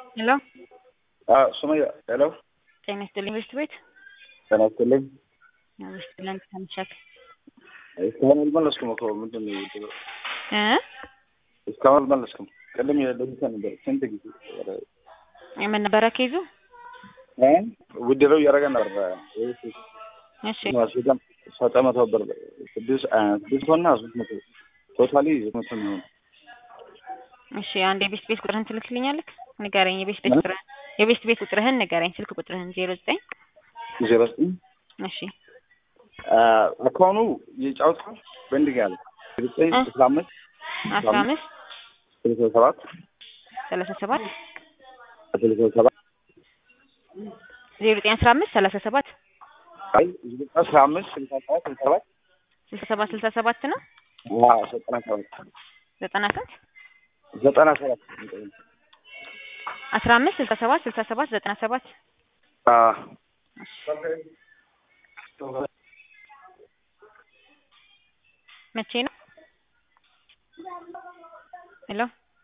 ሄሎ ሱመያ ሄሎ ጤና ይስጥልኝ ቤት ቤት ጤና ይስጥልኝ። ይስጥልን ተምሸክ እስካሁን አልመለስኩም እኮ ምንድን ነው የምትለው? እ እስካሁን አልመለስኩም። ቅድም የደቡብ ነበር ስንት ጊዜ የምን ነበረ ኬዙ? እ ውድድረው እያደረገ ነበር እሺ ሰጠ መቶ ብር ስድስት ስድስት ሆና ሶስት መቶ ቶታሊ መቶ የሚሆን እሺ አንድ የቤት ቤት ቁጥርህን ትልክልኛለህ? ንገረኝ። የቤት ቤት ቁጥርህን የቤት ቤት ቁጥርህን ንገረኝ። ስልክ ቁጥርህን ዜሮ ዘጠኝ ዜሮ ዘጠኝ እሺ አካውኑ የጫወታ በእንዲህ ያለ ዘጠኝ አስራ አምስት አስራ አምስት ስልሳ ሰባት ሰላሳ ሰባት ስልሳ ሰባት ዜሮ ዘጠኝ አስራ አምስት ሰላሳ ሰባት አይ አስራ አምስት ስልሳ ሰባት ስልሳ ሰባት ስልሳ ሰባት ስልሳ ሰባት ነው አዎ ዘጠና ሰባት ዘጠና ስንት ዘጠና ሰባት አስራ አምስት ስልሳ ሰባት ስልሳ ሰባት ዘጠና ሰባት አዎ መቼ ነው? ሄሎ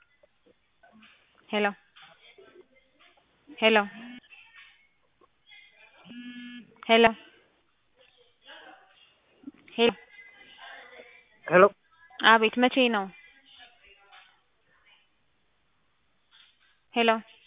ሄሎ ሄሎ ሄሎ ሄሎ ሄሎ አቤት መቼ ነው? ሄሎ